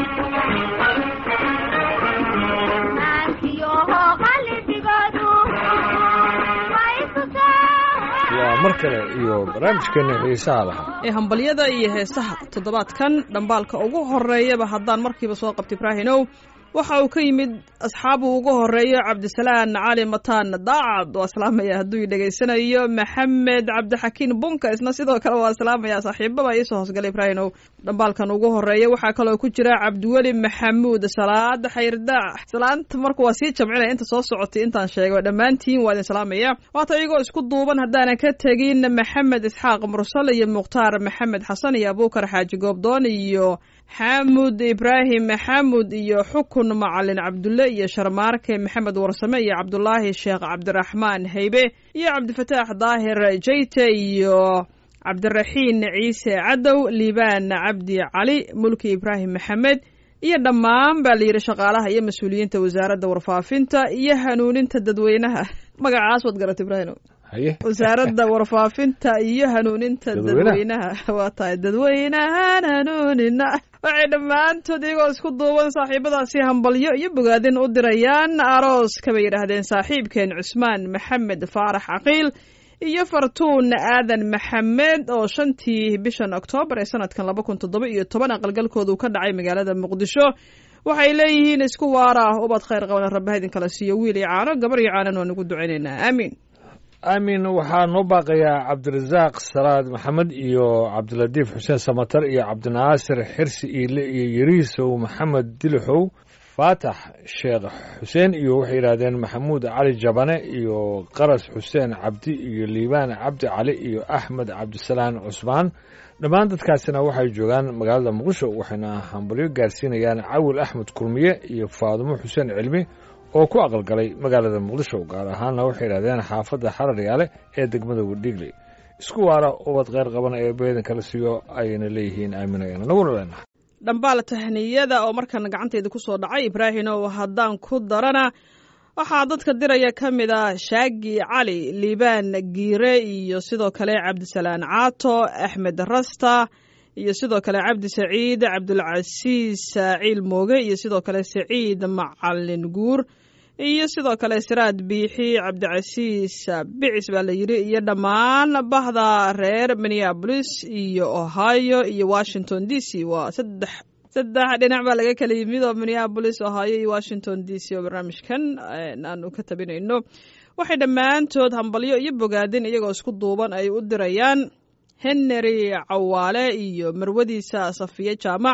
waa mar kale iyo barnaamijkeena xiisaha lahaa ee hambalyada iyo heesaha toddobaadkan dhambaalka ugu horeeyaba haddaan markiiba soo qabta ibraahinow waxa uu ka yimid asxaabu ugu horeeyo cabdisalaan cali mataan daacad waa salaamaya hadduu dhegaysanayo maxamed cabdixakiin bunka isna sidoo kale waa salaamaya saaxiibaba iisoo hoosgalay ibraahinow dhambaalkan ugu horeeya waxaa kaloo ku jira cabdiweli maxamuud salaad xayirdaac salaanta marka waa sii jamcinaya inta soo socotay intaan sheegay dhammaantiin waa idin salaamaya waata iyagoo isku duuban haddaanan ka tegin maxamed isxaaq mursal iyo mukhtaar maxamed xasan iyo abuukar xaaji goobdoon iyo xaamud ibraahim maxamud iyo xukun macalin cabdulle iyo sharmaarke maxamed warsame iyo cabdulaahi sheekh cabdiraxmaan haybe iyo cabdifataax daahir jeyte iyo cabdiraxiin ciise cadow liibaan cabdi cali mulki ibraahim maxamed iyo dhammaan baa la yidhi shaqaalaha iyo mas-uuliyiinta wasaaradda warfaafinta iyo hanuuninta dadweynaha magacaas waad garata ibraahim haye wasaaradda warfaafinta iyo hanuuninta Dadweynaha. dadweynaha waa tahay dadweynahan hanuunina waxay dhammaantood iyagoo isku duuban saaxiibadaasi hambalyo iyo bogaadin u dirayaan aroos kabay yidhaahdeen saaxiibkeen cusmaan maxamed faarax caqiil iyo fartuun aadan maxamed oo shantii bishan oktoobar ee sanadkan laba kun toddoba iyo toban aqalgalkoodu ka dhacay magaalada muqdisho waxay leeyihiin isku waara ubad khayr qaban rabbaha idinkala siiyo wiil iyo caano gabar iyo caanan waan ugu ducaynaynaa aamiin aamin waxaa noo baaqayaa cabdirasaaq salaad maxamed iyo cabdilatiif xuseen samatar iyo cabdinaasir xirsi iile iyo yariisow maxamed dilixow faatax sheekh xuseen iyo waxay yidhaahdeen maxamuud cali jabane iyo qaras xuseen cabdi iyo liibaan cabdi cali iyo axmed cabdisalaan cusmaan dhammaan dadkaasina waxay joogaan magaalada muqdisho waxayna hambalyo gaarsiinayaan cawil axmed kurmiye iyo faadumo xuseen cilmi oo ku aqalgalay magaalada muqdisho gaar ahaanna waxay yidhahdeen xaafadda xararyaale ee degmada wadhiigley isku waara ubad kheyr qaban ee beedan kala siiyo ayayna leeyihiin aaminayana naguna leenahay dhambaal tahniyada oo markan gacanteeda ku soo dhacay ibraahimow haddaan ku darana waxaa dadka diraya ka mid ah shaagi cali liibaan giire iyo sidoo kale cabdisalaan caato axmed rasta iyo sidoo kale cabdi saciid cabdulcasiis saaciil mooge iyo sidoo kale saciid macalin guur iyo sidoo kale siraad biixi cabdicasiis bicis baa la yidhi iyo dhammaan bahda reer minneabolis iyo ohio iyo washington d c waa saddex saddex dhinac baa laga kala yimid oo minneabolis ohio iyo washington d c oo barnaamijkan aanu ka tabinayno waxay dhammaantood hambalyo iyo bogaadin iyagoo isku duuban ay u dirayaan henry cawaale iyo marwadiisa safiye jaamac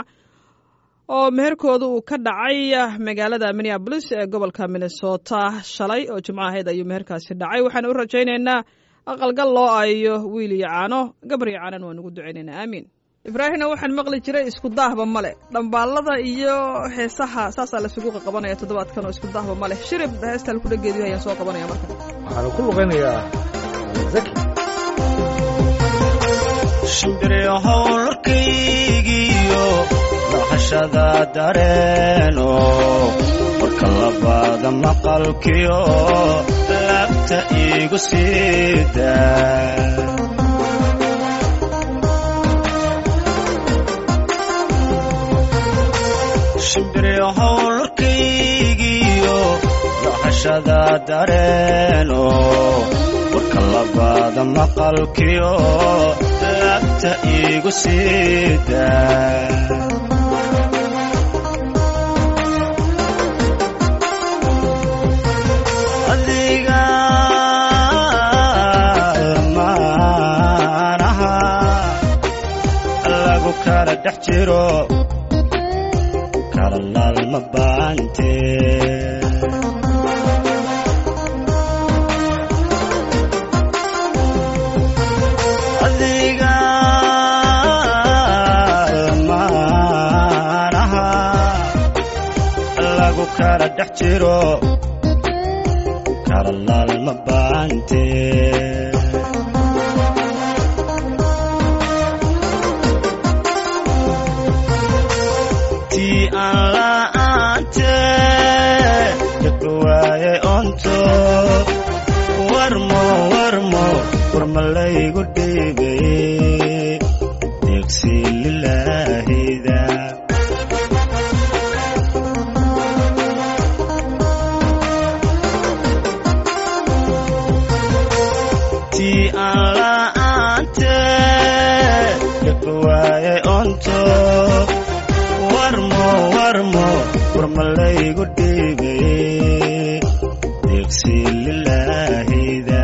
oo meherkooda uu ka dhacay magaalada minneabolis ee gobolka minnesota shalay oo jimco ahayd ayuu meherkaasi dhacay waxaan u rajaynaynaa aqalgal loo aayo wiil iyo caano gabar iyo caanan waan ugu ducaynaynaa aamiin ibraahimna waxaan maqli jiray isku daahba male dhambaalada iyo heesaha saasaa lasugu qaqabanaya toddobaadkan oo isku daahba male shirib heesta halku dhageediyo ayaan soo qabanaya markan waxaana ku luqaynayaa zaki shimbiriyo howlkaygiyo dhaqashada dareeno marka labaada maqalkiyo laabta iigu siida shimbiriyo howlkaygiyo dhaqashada dareeno marka labaada maqalkiyo laabta iigu siida adiga maanaha lagu kala dhex jiro kala laalma baante adiga maanaha lagu kala dhex jiro kala laalma baante tii aan la'aante dadka waaye onto warmo warmo warmalaygu dhiibay deegsi lilaahida warmalaygu dhiibay deeqsi lilaahida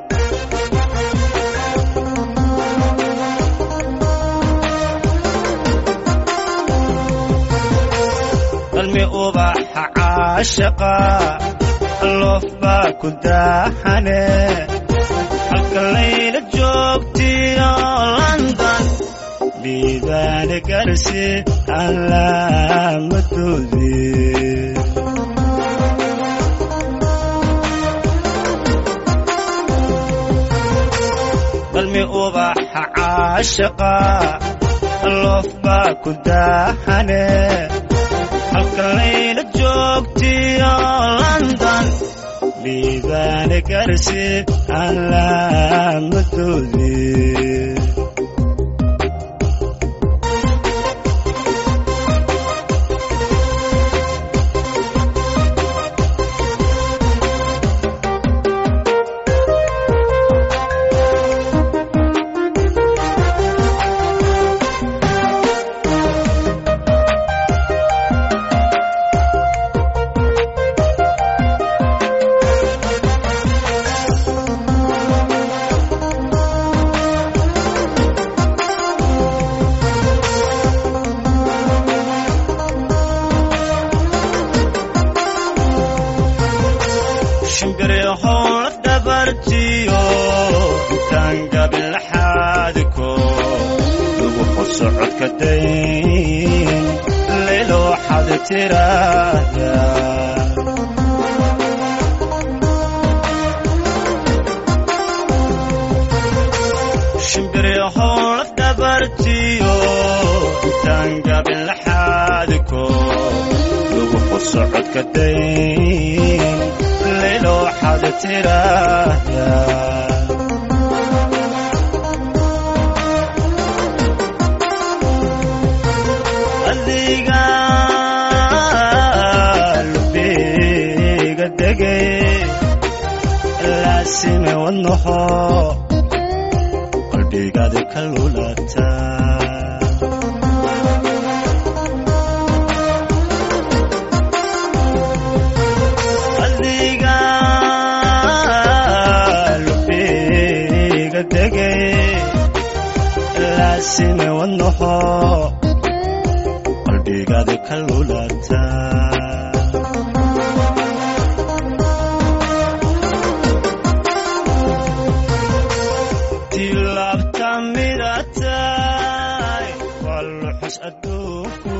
qalmi ubaxa caashaqa loof baa ku daaxane halka layla joogtiyo london dhiibaane garsi calaamadoodii qalmi ubaxa caashaqa loof baa ku daaxane halka layla joogtiyo london dhiibaane garsi calaamadoodii shimbiryahow dhabartiyo intaan gabilaxaadiko lagu xuso codka dayn laylo waxaad tiraahda shimbiryahow dhabartiyo intaan gabilaxaadiko lagu xuso codka dayn laylo waxaad tiraahda adiga lubiga degay laasime wadnaho qalbigaadi ka lulata adiga lubiga degay laasime wadnaho qalbigaadi ka lulata tilaabta midatay waa luxus adduunku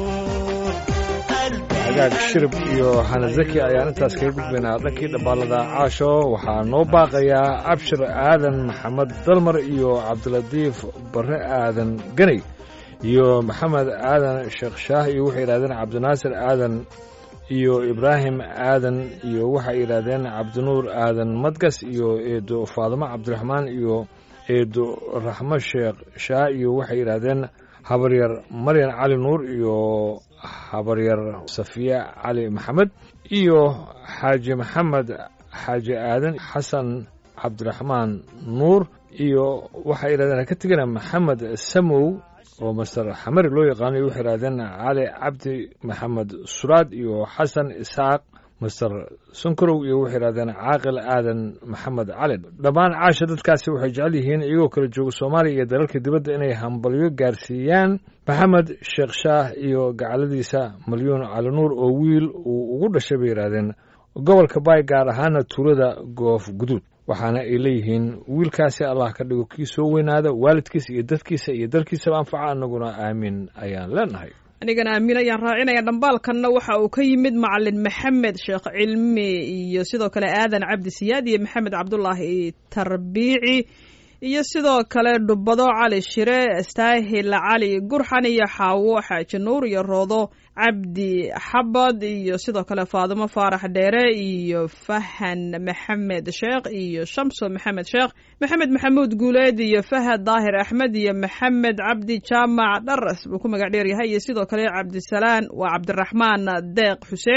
hagaag shirib iyo xanazaki ayaan intaas kaga gudbaynaa dhankii dhabbaalada caasho waxaa noo baaqayaa abshir aadan maxamed dalmar iyo cabdilatiif barre aadan ganay iyo maxamed aadan sheekh shaah iyo waxay yidhahdeen cabdinaasir aadan iyo ibraahim aadan iyo waxay yidhaahdeen cabdinuur aadan madgas iyo eedo faadimo cabdiraxmaan iyo eedo raxmo sheekh shaah iyo waxay yidhaahdeen habaryar maryan cali nuur iyo habaryar safiya cali maxamed iyo xaaji maxamed xaaji aadan xasan cabdiraxmaan nuur iyo waxay yidhahdeen ha ka tegana maxamed samow oo master xamari loo yaqaano waxay yidhahdeen cali cabdi maxamed suraad iyo xasan isaaq master sankarow iyo waxay yidhahdeen caaqil aadan maxamed cali dhammaan caasha dadkaasi waxay jecel yihiin iyagoo kala jooga soomaaliya iyo dalalka dibadda inay hambalyo gaarsiiyaan maxamed sheekh shaah iyo gacaladiisa malyuun cali nuur oo wiil uu ugu dhashay bay yidhaahdeen gobolka baay gaar ahaana tuulada goof guduud waxaana ay leeyihiin wiilkaasi allah ka dhigo kii soo weynaada waalidkiisa iyo dadkiisa iyo dalkiisaba anfaca annaguna aamin ayaan leenahay anigana aamin ayaan raacinaya dhambaalkanna waxa uu ka yimid macalin maxamed sheekh cilmi iyo sidoo kale aadan cabdi siyaad iyo maxamed cabdulaahi tarbiici iyo sidoo kale dhubbado cali shire staahil cali gurxan iyo xaawo xaaji nuur iyo roodo cabdi xabad iyo sidoo kale faadimo faarax dheere iyo fahan maxamed sheekh iyo shamso maxamed sheekh maxamed maxamuud guuleed iyo fahad daahir axmed iyo maxamed cabdi jaamac dharas buu ku magac dheer yahay iyo sidoo kale cabdisalaan waa cabdiraxmaan deeq xuseen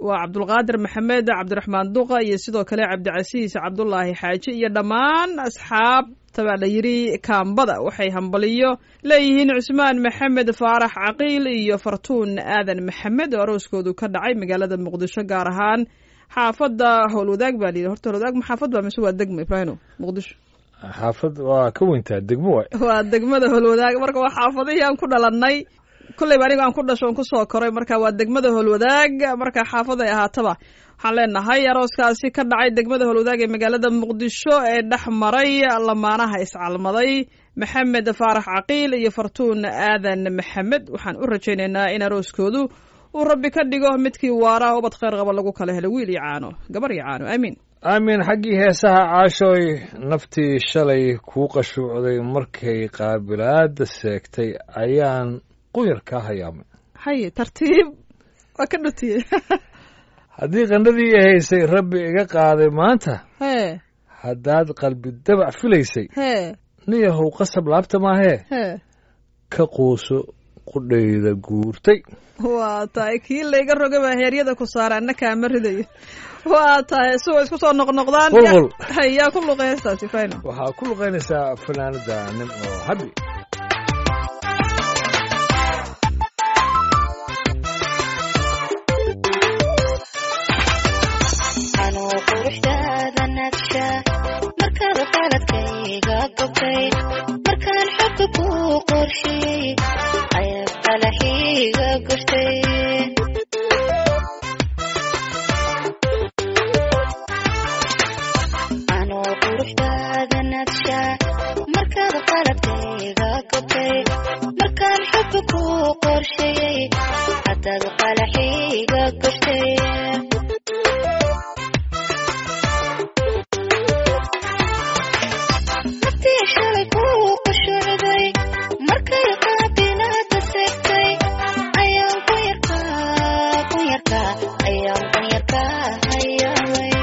waa cabdulqaadir maxamed cabdiraxmaan duqa iyo sidoo kale cabdicasiis cabdulaahi xaaji iyo dhammaan asxaabta baa la yidhi kaambada waxay hambaliyo leeyihiin cusmaan maxamed faarax caqiil iyo fartuun aadan maxamed oo arooskoodu ka dhacay magaalada muqdisho gaar ahaan xaafadda howlwadaag baa layidhi horta howlwadaag ma xaafad baa mise waa degmo ibraahino muqdisho xaafad waa ka weyntaa degmo waay waa degmada howlwadaag marka waa xaafadihii aan ku dhalannay kulleyba anigo aan ku dhasho on kusoo koray marka waa degmada howlwadaag marka xaafaday ahaataba waxaan leenahay arooskaasi ka dhacay degmada howlwadaag ee magaalada muqdisho ee dhex maray lamaanaha iscalmaday maxamed faarax caqiil iyo fartuun aadan maxamed waxaan u rajaynaynaa in arooskoodu uu rabbi ka dhigo midkii waara ubad kheyr qaba lagu kala helo wiil iyo caano gabar iyo caano aamiin aamin xaggii heesaha caashooy naftii shalay kuu qashuucday markay qaabilaada seegtay ayaan quyar kaa hayaamay haye tartiib waa ka dhutiye haddii qandhadii i haysay rabbi iga qaaday maanta hee haddaad qalbi dabac filaysay hee niyahow qasab laabta maahee hee ka quuso qudhayda guurtay waa tahay kii layga roga baa heeryada ku saara anna kaama ridayo waa tahay suwa isku soo noqnoqdaan Qulqul. hay yaa ku luqay heestaasi fayno waxaa ku luqaynaysaa fanaanada nin oo habi anuu quruxdaada nagsha markaad qaladkayga gobtay markaan xogga kuu qorshiyey ayaad qalaxiiga gurtay anuu quruxdaada nagsha markaad qaladkayga gobtay markaan xogga kuu qorshiyey hadaad qalaxiiga gurtay naftii shalay kuu qushuucday markay qaabilaada seegtay ayaan ku yarkaa ku yarkaa ayaan ku yarkaa hayaamay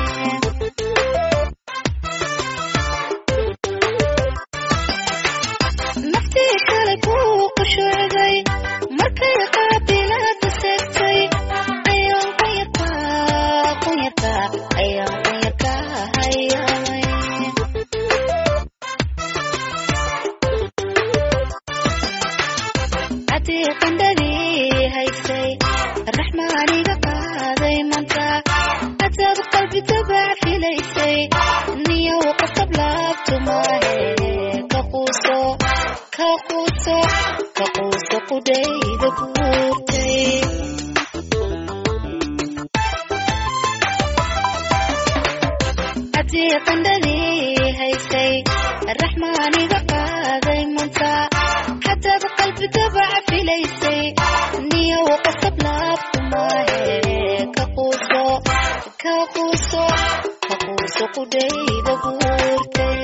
naftii shalay kuu qushuucday markay qaabilaada seegtay ayaan ku yarkaa ku yarkaa ayaan ku yarkaa hayaamay haddii qandhadii haysay raxmaaniga qaaday manta hadaad qalbi dabac filaysay niyow qasab laabtu maahe ka quuso ka quuso ka quuso qudhayda guurtay haddii qandhadii haysay raxmaaniga qaaday manta hadaad qalbi dabac filaysay niyow qasab laabtu maahe ka quuso ka quuso ka quuso qudhayda guurtay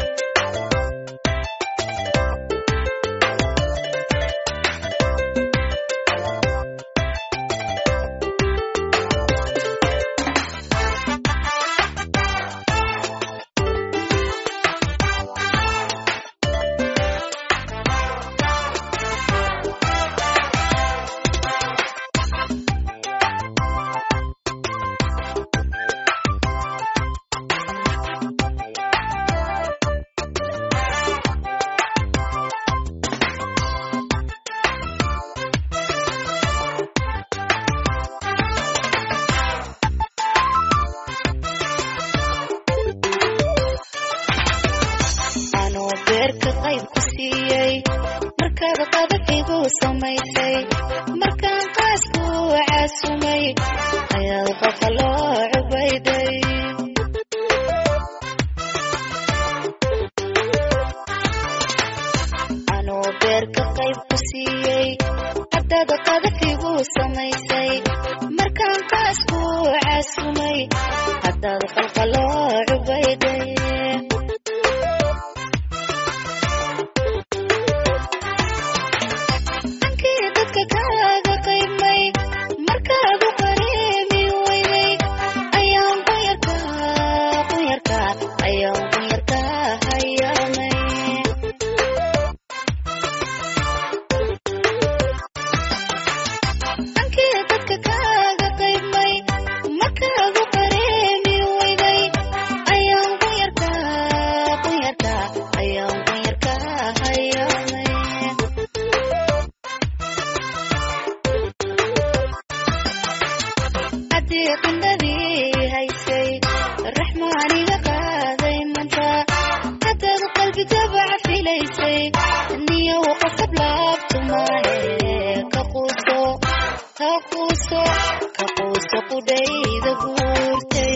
anuu beerka qayb ku siiyey markaad qadab igu samaysay markaan qaasku caasumay ayaad qofa loo cubayday anuu beerka qayb ku siiyey haddaad qadab igu samaysay markaan qaasku caasumay haddaad qalqa loo cubayday dhankii dadka kaaga qaybmay markaad u qareemi weyday ayaan ku yarkaa ku yarkaa ayaan ku yarkaa hayaamay dhankii dadka kaaga qaybmay haddii qandhadii haysay raxmaaniga qaaday manta haddaad qalbi dabaca filaysay niyow qasab laabtu maahe ka quuso ka quuso ka quuso qudhayda guurtay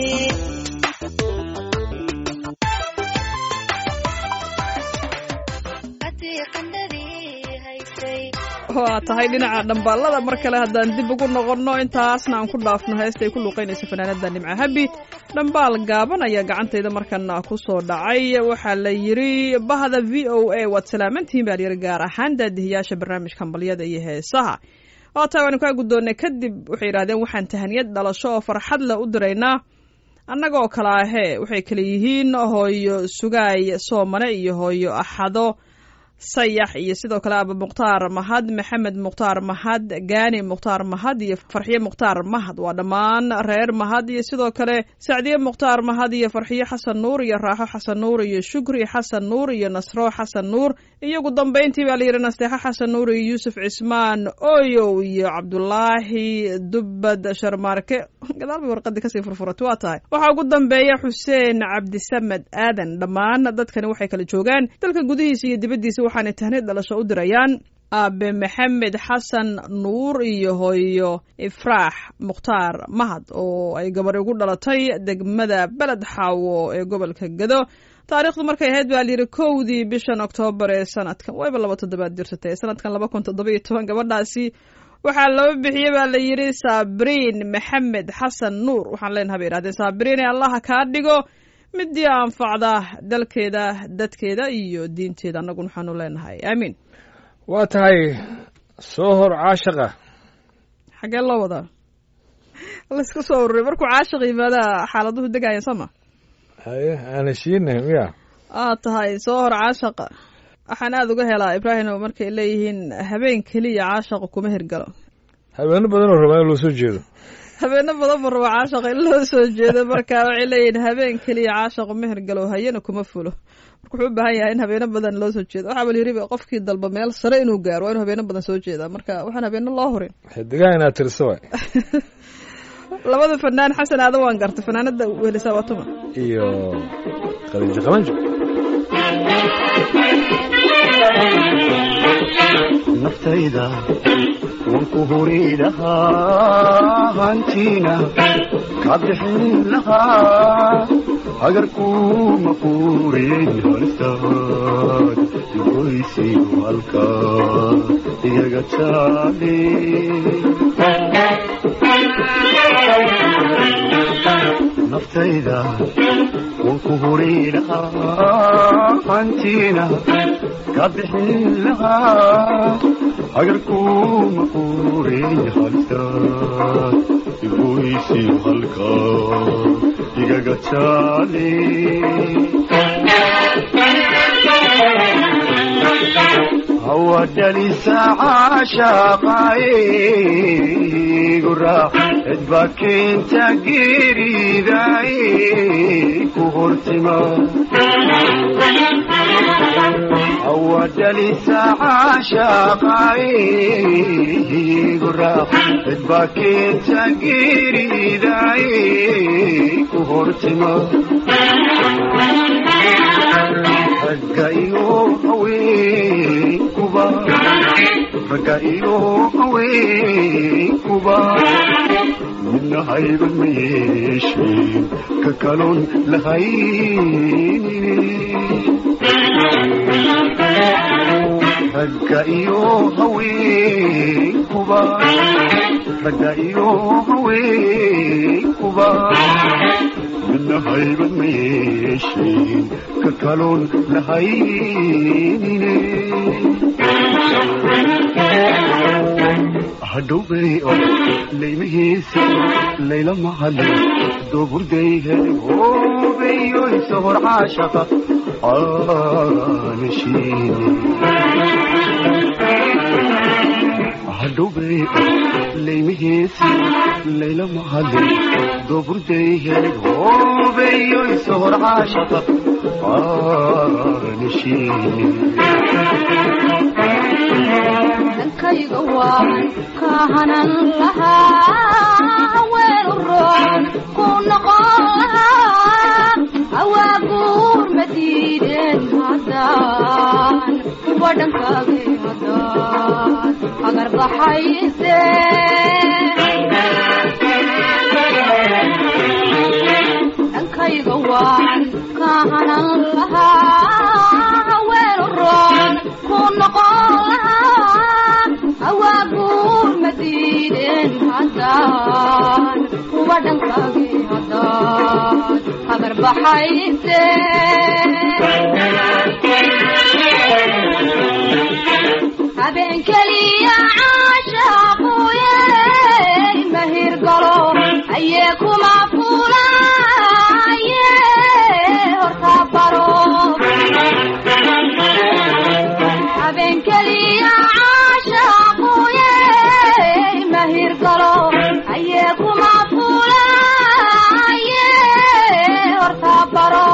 haddii qandhadii haysay waa tahay dhinaca dhambaalada mar kale haddaan dib ugu noqonno intaasna aan ku dhaafno heesta ay ku luuqaynaysa fanaanada nimco habi dhambaal gaaban ayaa gacantayda markana ku soo dhacay waxaa la yidhi bahda v o a waad salaamantihiin baa layidhi gaar ahaan daadihiyaasha barnaamijka hambalyada iyo heesaha waa tahay waanu kaa guddoonnay kadib waxay yidhahdeen waxaan tahaniyad dhalasho oo farxad leh u diraynaa annagoo kale ahee waxay kale yihiin hooyo sugaay soomane iyo hooyo axado sayax iyo sidoo kale aba mukhtaar mahad maxamed mukhtaar mahad gaani mukhtaar mahad iyo farxiye mukhtaar mahad waa dhammaan reer mahad iyo sidoo kale sacdiye mukhtaar mahad iyo farxiye xasan nuur iyo raaxo xasan nuur iyo shukri xasan nuur iyo nasro xasan nuur iyo ugu dambayntii baa layidhi nasteexo xasan nuur iyo yuusuf cismaan oyow iyo cabdulaahi dubbad sharmaarke gadaal bay warqadii kasii furfuratay waa tahay waxaa ugu dambeeya xuseen cabdisamed aadan dhammaan dadkani waxay kala joogaan dalka gudihiisa iyo dibaddiisa waxaanay tahniid dhalasho u dirayaan aabe maxamed xasan nuur iyo hooyo ifraax mukhtaar mahad oo ay gabadhi ugu dhalatay degmada beled xaawo ee gobolka gado taariikhdu markay ahayd baa layidhi kowdii bishan oktoobar ee sanadkan wayba laba toddobaad jirsatay sanadkan laba kun toddoba iyo toban gabadhaasi waxaa loo bixiyey baa la yidhi saabriin maxamed xasan nuur waxaan leenaha bay yidhahdeen saabriin ee allaha kaa dhigo midii anfacda dalkeeda dadkeeda iyo diinteeda annaguna waxaanu leenahay aamiin waa tahay soo hor caashaqa xaggee loo wadaa laysku soo ururay markuu caashiq yimaadaa xaaladuhu degaya sooma haye aana shiinay miya aa tahay soo hor caashaqa waxaan aada uga helaa ibraahim markay leeyihiin habeen keliya caashaqa kuma hirgalo habeeno badan oo rabaa in loo soo jeedo habeeno badan ba raba caashaqa in loo soo jeedo marka waxay leeyihiin habeen keliya caashaqu ma hirgalo hayana kuma fulo marka wuxuu u baahan yahay in habeeno badan loo soo jeedo waxaa bal yiri qofkii dalba meel sare inuu gaaro waa inuu habeeno badan soo jeedaa marka waxaan habeeno loo hurin xidigaha inaad tirso waay labada fanaan xasan aada waan gartay fanaanada welisaa waa tuma iyo khadiijo qalanjo naftayda waan ku huri lahaa hantiina ka bixin lahaa hagarkuma quurin halistaad igoysiyo halka iyaga taale naftayda waan ku huri lahaa hantiina ka bixin lahaa hagarkuma quurin halistaad igoysiyo halka igaga taale hawadhalisa caashaqaayigu raac cidba keenta geeridaay ku hortima hawadhalisa caashaqaayigu raac cidba keenta geeridaay ku hortima ragga iyo haweenkuba ragga iyo haweenkuba midna hayban ma yeesheen ka kaloon lahaynine ragga iyo haweenkuba ragga iyo haweenkuba midna hayban ma yeesheen ka kaloon lahaynine hadhowbay oo laymahiisa layla mahadin dooburday hoobeyo isahor caashaqa aanashiine hadhowbay laymahiisa layla mahadin dooburday hoobeyo isahor caashaqa aanashiine dhankayga waan ka hanan lahaa weel u roob baxayse dhankayga waan ka hanan lahaa haween roon ku noqon lahaa hawaa guur ma diideen haddaan kuwa dhankaagi haddaan habar baxayse habeen keliya caashaaquye mahir galo ayee kuma fulaye horta baro habeen keliya caashaaquye mahir galo ayee kuma fulaye horta baro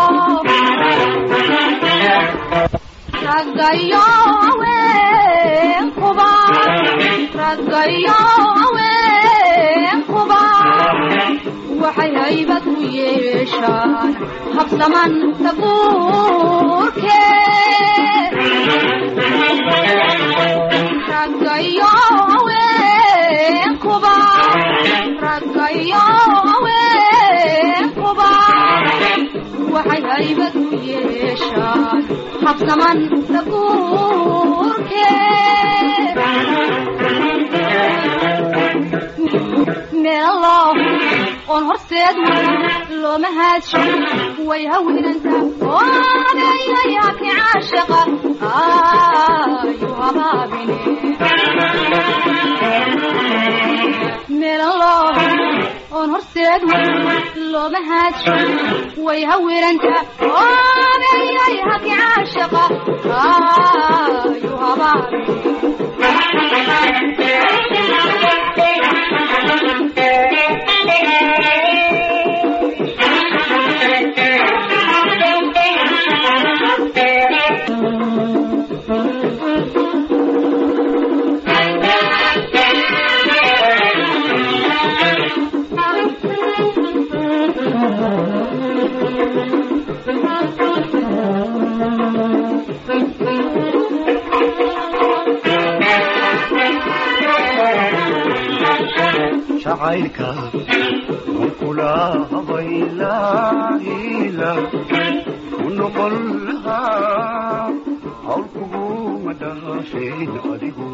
raggayo haweenkuba raggayo haweenkuba waxay haybad u yeeshaan habsaman tabuurke raggayo haweenkuba raggayo haweenkuba waxay haybad u yeeshaan habsaman tabuurke meelo oon horseed looma haadsho way hawinanta oodayayaki caashaqa ayu habaabine meelo oon horseed looma haadsho way hawinanta oodayayaki caashaqa ayu habaabine jacaylka kula habaylaila u noqon lahaa hawl kuguma dhaafeen adigu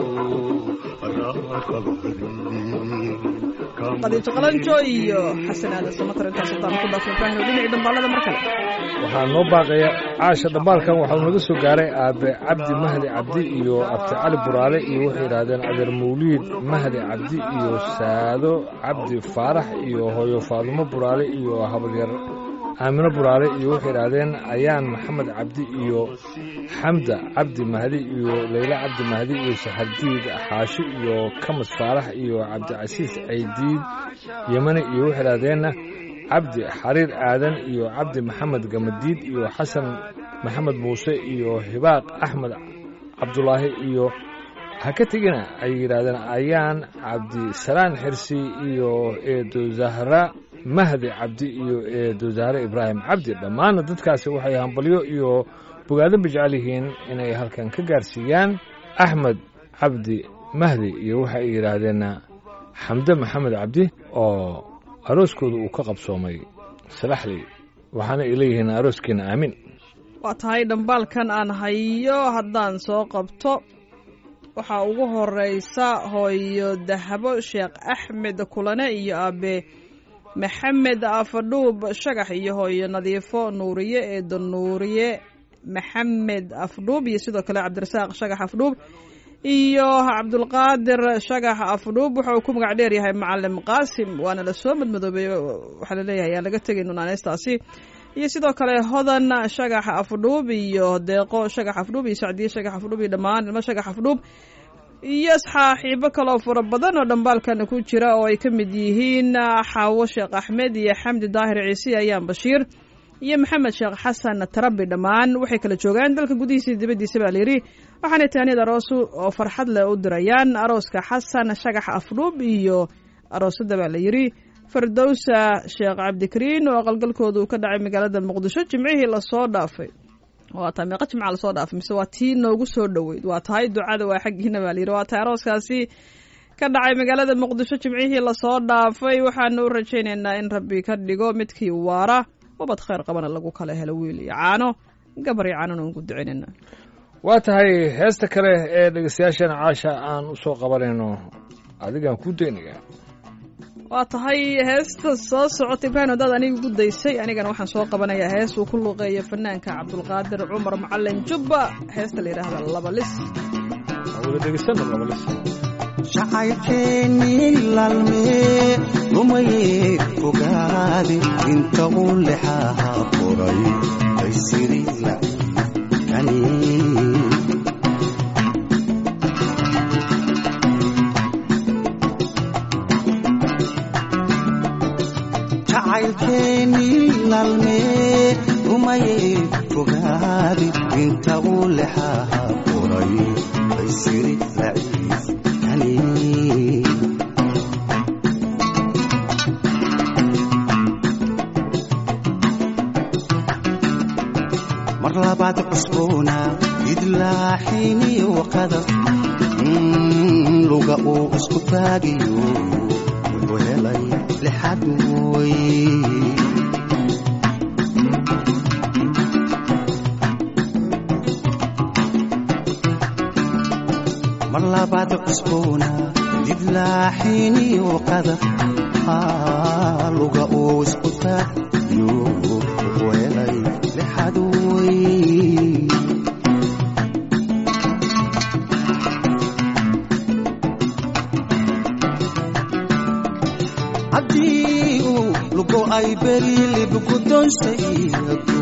qadiijo qalanjo iyo xasan aadan samatar intaas haddaan ku dhaafno ibraahim oo dhinacii dhambaalada mar kale waxaa noo baaqaya caasha dhambaalkan waxau naga soo gaaray aabe cabdi mahdi cabdi iyo abti cali buraale iyo waxay yidhaahdeen adeer mawliid mahdi cabdi iyo saado cabdi faarax iyo hooyo faadumo buraale iyo habaryar aamino buraale iyo waxay yidhaahdeen ayaan maxamed cabdi iyo xamda cabdi mahdi iyo leyla cabdi mahdi iyo saxardiid xaashi iyo kamas faarax iyo cabdicasiis caydiid yemani iyo waxay yidhaahdeenna cabdi xariir aadan iyo cabdi maxamed gamadiid iyo xasan maxamed muuse iyo hibaaq axmed cabdulaahi iyo ha ka tegina ay yidhaahdeen ayaan cabdisalaan xirsi iyo eedo zahra mahdi cabdi iyo eedo zahre ibraahim cabdi dhammaanna dadkaasi waxay hambalyo iyo bogaadinba jecel yihiin inay halkan ka gaarsiiyaan axmed cabdi mahdi iyo waxa ay yidhaahdeenna xamde maxamed cabdi oo arooskooda uu ka qabsoomay salaxley waxaana ay leeyihiin arooskiina aamin waa tahay dhambaalkan aan hayo haddaan soo qabto waxaa ugu horeysa hooyo dahabo sheekh axmed kulane iyo aabe maxamed afadhuub shagax iyo hooyo nadiifo nuuriye eedo nuuriye maxamed afdhuub iyo sidoo kale cabdirasaaq shagax afdhuub iyo cabdulqaadir shagax afdhuub wuxa uu ku magac dheer yahay macalim qaasim waana la soo madmadoobay waxaa laleeyahay aan laga tegayno naaneystaasi iyo sidoo kale hodan shagax afdhuub iyo deeqo shagax afdhuub iyo sacdiye shagax afdhuub iyo dhammaan ilmo shagax afdhuub iyo saaxiibo kaloo fara badan oo dhambaalkan ku jira oo ay ka mid yihiin xaawo sheekh axmed iyo xamdi daahir ciise ayaan bashiir iyo maxamed sheekh xasan tarabi dhammaan waxay kala joogaan dalka gudihiisa dibaddiisa baa layidhi waxaanay tahaniyad aroosu oo farxad leh u dirayaan arooska xasan shagax afdhuub iyo aroosada baa layidhi fardowsa sheekh cabdikariin oo aqalgalkooda uu ka dhacay magaalada muqdisho jimcihii lasoo dhaafay waa tahay meeqa jimca lasoo dhaafay mise waa tii noogu soo dhoweyd waa tahay ducada waa xaggiina baa layidhi waa tahay arooskaasi ka dhacay magaalada muqdisho jimcihii lasoo dhaafay waxaanu u rajaynaynaa in rabbi ka dhigo midkii waara ubad khayr qabana lagu kala helo wiil iyo caano gabar iyo caanona ugu ducaynayna waa tahay heesta kale ee dhegeystayaashana caasha aan u soo qabanayno adigaan ku daynaya waa tahay heesta soo socota ibraahim haddaad aniga ugu daysay anigana waxaan soo qabanayaa hees uu ku luuqeeyo fanaanka cabdulqaadir cumar macalin jubba heesta la yidhaahda labalis aan wada dhegeysano labalis jacaylkeennii laalmee lumayee fogaade inta uu lexaha qoray baysiri laciifkani jacaylkeennii laalmee lumayee fogaade inta uu lexaha qoray baysiri laciifkani mar labaad cusboona idlaaxiniyo qadar Mm, luga uu isku taagiyo wuxuu helay lixad mooy mar labaad cusboona idlaaxiniyo qadar Ah, luga uu isku taagiyo wuxuu helay lixad mooy haddii uu lugo ay berilib guddoonsaygu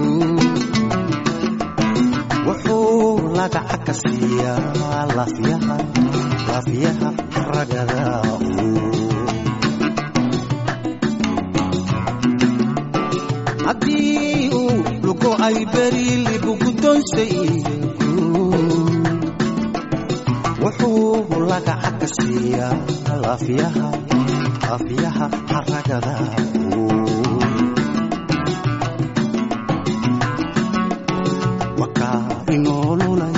wuxuu lagaca ka siiyaa lafyaha lafyaha ragada haddii uu lugo ay berilib guddoonsaygu wuxuu lagaca ka siiyaa lafyaha afyaha xaragada wakaa inoolulay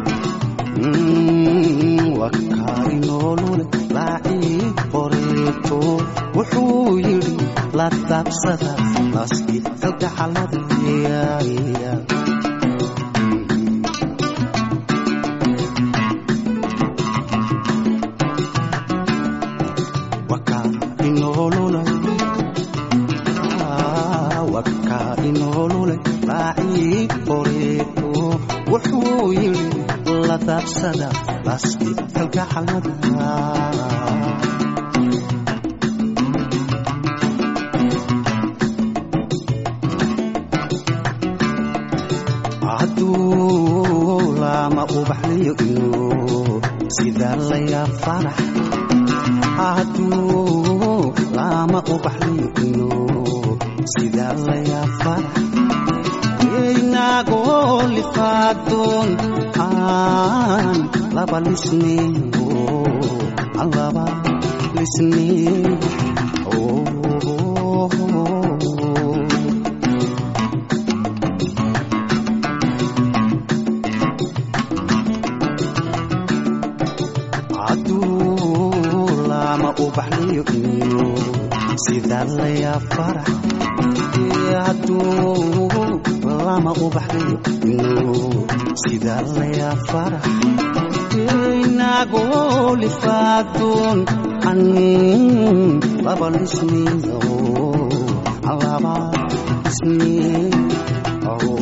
Mm, wakaa inoolulay laacii qoreeto wuxuu yidhi la dabsada naski kalgacalada yaaya wakaa inoolulay Ah, wakaa inoolulay raacii qoreeto wuxuu yidhi la daabsada laski kalgacalada hadduu lama ubaxliyo inuu sida layaa farax hadduu lama ubaxliyo inuu sida layaa farax inagoo lifaadoon aan laba lisneego aan laba lisneego hadduu lama ubaxliyo inuu sida layaa farax hadduu lama ubaxliyo inuu sida layaa farax inagoo lifaadoon an laba lisniyo an laba lisniyo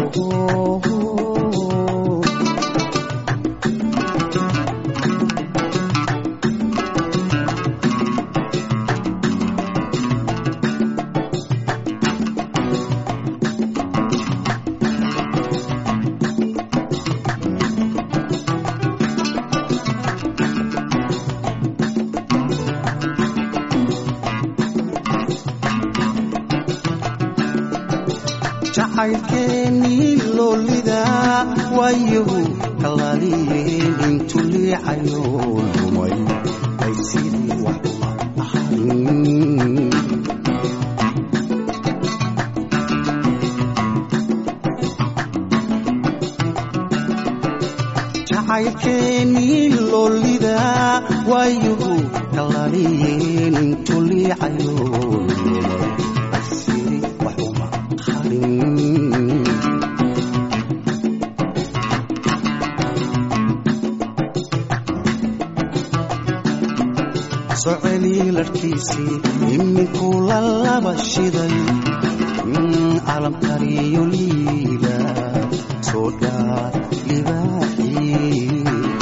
jacaylkeennii loolida waayahu kalaaliyeen intu liicayo lumay ay sidii wax ahayn jacaylkeennii loolida waayuhu kalaaliyeen intuu liicayo asiri waxuma harin soceli larkiisii iminkuu la laba shiday calamkariyo liila soo dhaar libaaxii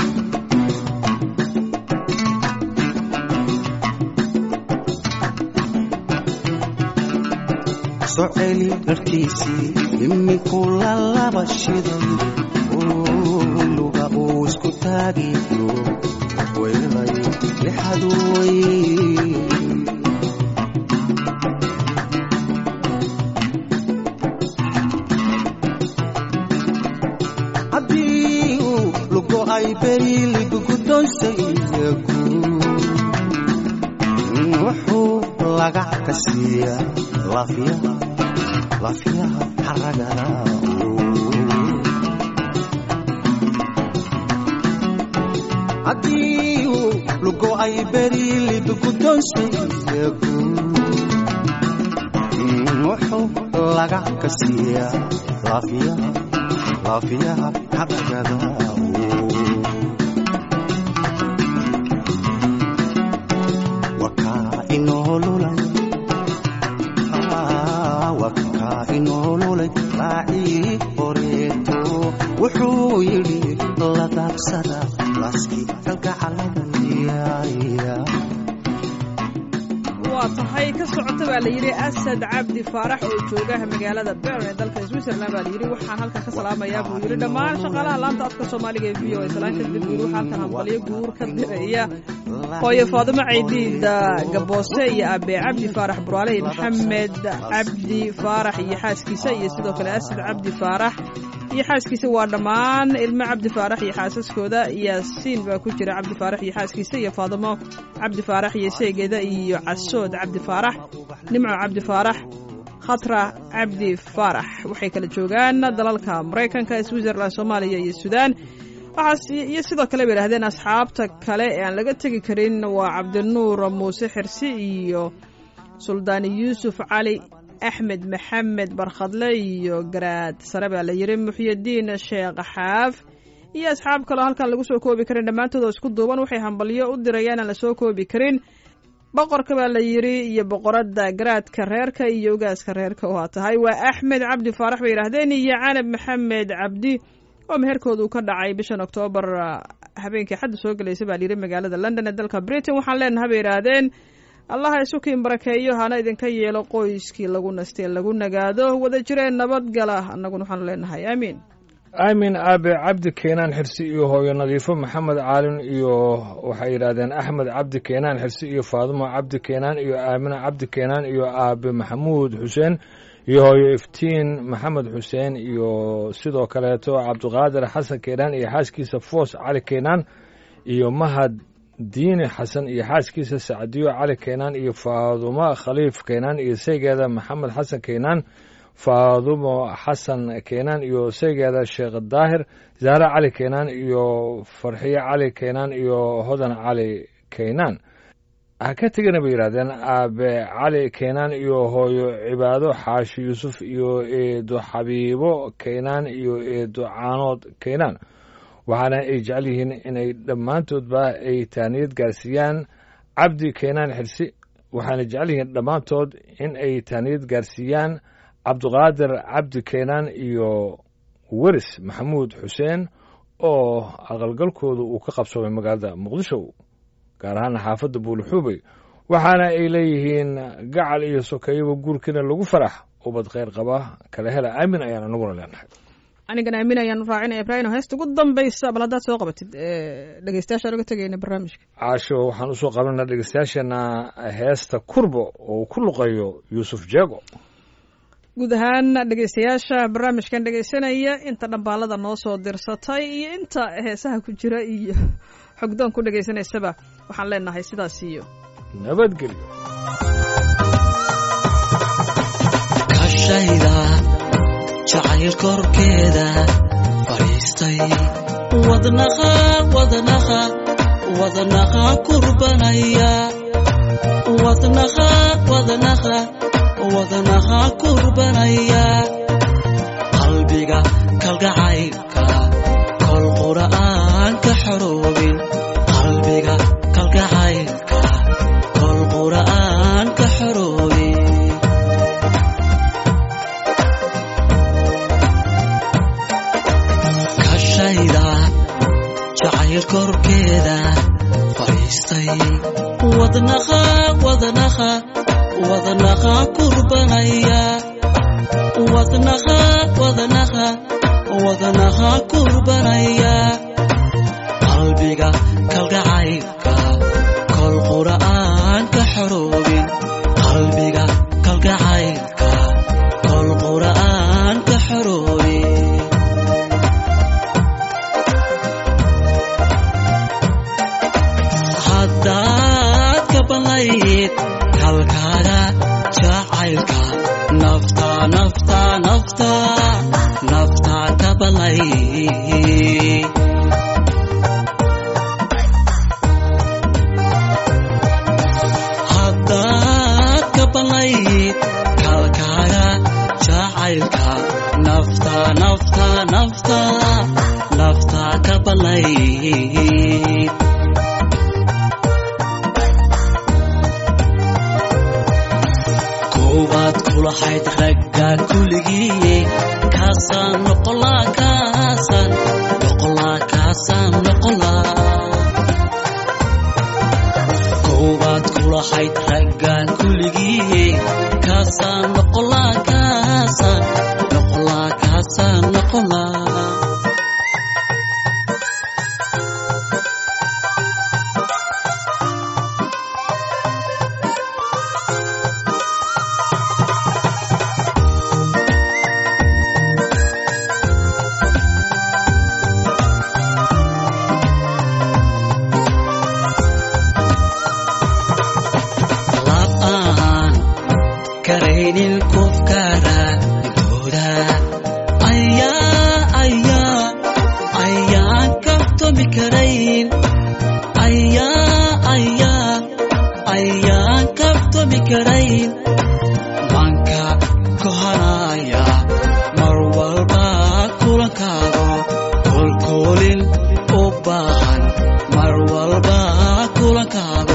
soceli dharkiisii iminkuu la laba shiday oo luga uu isku taagiyo weelay lixaduway haddii uu lugo ay beriiligu guddoonsayagu wuxuu lagac ka siiyaa lafyaha lafyaha xaragada haddii uu lugo ay beriiligu guddoonsayagu wuxuu lagac ka siiyaa lafyaha lafyaha xaragada wakaa inoolulay wakaa inoolulay raacii horeeto wuxuu yidhi la daabsada laaskii kalgacalada diyaariya waa tahay ka socota baa la yidhi asad cabdi faarax oo joogaha magaalada bern ee dalka switzerland baa la yidhi waxaan halkan ka salaamayaa buu yidhi dhammaan shaqaalaha laanta afka soomaaliga ee v o islaan kadib buu yidhi waxaa halkan hambalyo guur ka diraya hooyo faadimo caydiida gaboose iyo abe cabdi faarax buraale iyo maxamed cabdi faarax iyo xaaskiisa iyo sidoo kale asad cabdi faarax iyo xaaskiisa waa dhammaan ilmo cabdi faarax iyo xaasaskooda yaasiin baa ku jira cabdi faarax iyo xaaskiisa iyo faadimo cabdi faarax iyo seegeeda iyo casood cabdi faarax nimco cabdi faarax khatra cabdi faarax waxay kala joogaan dalalka maraykanka switzerland soomaaliya iyo suudaan waxaas iyo sidoo kale bay yidhahdeen asxaabta kale ee aan laga tegi karin waa cabdinuur muuse xirsi iyo suldaani yuusuf cali axmed maxamed barkhadle iyo garaad sare baa la yidhi muxyidiin sheekh xaaf iyo asxaab kaleo halkan lagu soo koobi karin dhammaantood oo isku duuban waxay hambalyo u dirayaan aan lasoo koobi karin boqorka baa la yidhi iyo boqoradda garaadka reerka iyo ogaaska reerka waa tahay waa axmed cabdi faarax bay yidhaahdeen iyo canab maxamed cabdi oo meherkoodu ka dhacay bishan oktoobar habeenkii xadda soo gelaysa baa layidhi magaalada london ee dalka britain waxaan leenaha bay yidhaahdeen allaha isukiin barakeeyo hana idinka yeelo qoyskii lagu nastee lagu nagaado wada jireen nabadgala annaguna waxaanu leenahay aamiin aamin aabe cabdi keenaan xirsi iyo hooyo nadiifo maxamed caalin iyo waxay yidhaahdeen axmed cabdi keenaan xirsi iyo faadumo cabdi keenaan iyo aamina cabdi keenaan iyo aabe maxamuud xuseen iyo hooyo iftiin maxamed xuseen iyo sidoo kaleeto cabdiqaadir xasan keenaan iyo xaaskiisa foos cali keenaan iyo mahad diini xasan iyo xaaskiisa sacdiyo cali keenaan iyo faadumo khaliif keenaan iyo saygeeda maxamed xasan keenaan faadumo xasan keenaan iyo saygeeda sheekh daahir zaare cali keenaan iyo farxiyo cali keenaan iyo hodan cali keenaan ha ka tegana bay yidhahdeen aabe cali keenaan iyo hooyo cibaado xaashi yuusuf iyo eedo xabiibo keenaan iyo eedo caanood keenaan waxaana ay jecel yihiin inay dhammaantoodba ay taaniyad gaarsiiyaan cabdi keenaan xirsi waxaana jecel yihiin dhammaantood in ay taaniyad gaarsiiyaan cabdiqaadir cabdi keenaan iyo weris maxamuud xuseen oo aqalgalkooda uu ka qabsoomay magaalada muqdisho gaar ahaana xaafadda buulixuubey waxaana ay leeyihiin gacal iyo sokeeyaba guurkiina lagu farax ubad kheyr qaba kala hela aamin ayaan anaguna leenahay anigana aamin ayaan raacinaya ibraahim heesta ugu dambaysa bal haddaad soo qabatid dhegeystayaashaan uga tegayna barnaamijka caasho waxaan usoo qabanaa dhegeystayaasheena heesta kurbo oo uu ku luqayo yuusuf jeego guud ahaan dhegeystayaasha barnaamijkan dhegeysanaya inta dhambaalada noo soo dirsatay iyo inta heesaha ku jira iyo xogdoon ku dhegeysanaysaba waxaan leenahay sidaas iyo nabadgelyo kashayda jacayl korkeeda fadhiistay wadnaqa wadnaqa wadnaha kurbanaya wadnaha wadnaha wadnaha kurbanaya qalbiga kalgacaylka kol qura'aan ka xoroobin qalbiga kalgacaylka kol qura'aan ka xoroobin kashayda jacayl korkeeda fadhiistay wadnaha wadnaha wadnaha kurbanaya wadnaha wadnaha wadnaha kurbanaya qalbiga kalgacaylka kol qura'aan ka xoroobin qalbiga kalgacaylka kol qura'aan ka xoroobin haddaad ka ballayd kalkaaga jacaylka nafta nafta nafta nafta ka ballayd haddaad ka ballayd kalkaaga jacaylka nafta nafta nafta nafta ka ballayd koowaad kulahayd ragga kuligii kaasaan noqolaa kaasaan noqolaa kaasaan noqolaa koowaad kulahayd ragga kuligii kaasaan noqolaa kaasaan noqolaa kaasaan noqolaa lab aan karaynin qofkara intooda ayaa ayaa ayaan kabtomi karayn ayaa ayaa ayaan kabtomi karayn manka kohanaya mar walba kulankaago kolkoolin u baahan mar walba kulankaago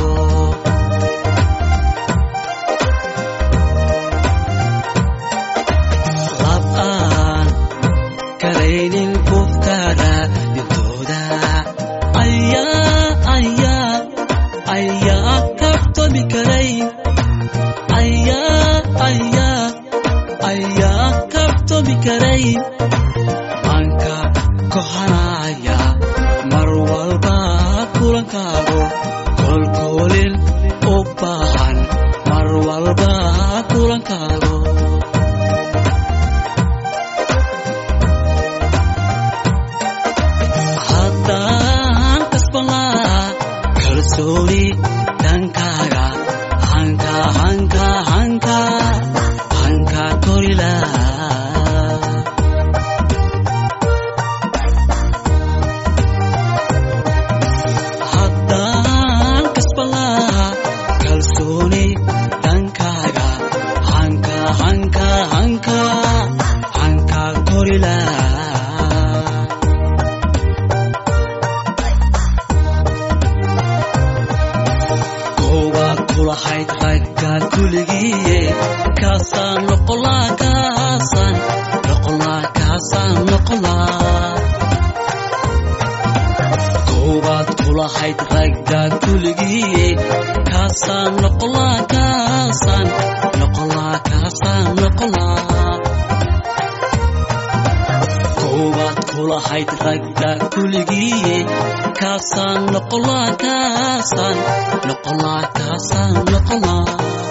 lab aan karaynin qofkara dhintooda ayaa ayaa ayaa kabtomi karayn ayaa ayaa ayaa kabtomi karayn manka kohanaya mar walba kulankaago kolkoolin u baahan mar walba kulankaago haddaan kasbanlaa kalsooni dhankaaga hanka hanka hanka hanka korilaa haddaan kasbanlaa kalsooni dhankaaga hanka hanka hanka hanka korilaa koowaad kulahayd ragga kuligii kaasaan noqolaa kaasaan noqolaa kaasaan noqolaa koowaad kulahayd ragga kuligii kaasaan noqolaa kaasaan noqolaa kaasaan noqolaa koowaad kulahayd ragga kuligii kaasaan noqolaa kaasaan noqolaa kaasaan noqolaa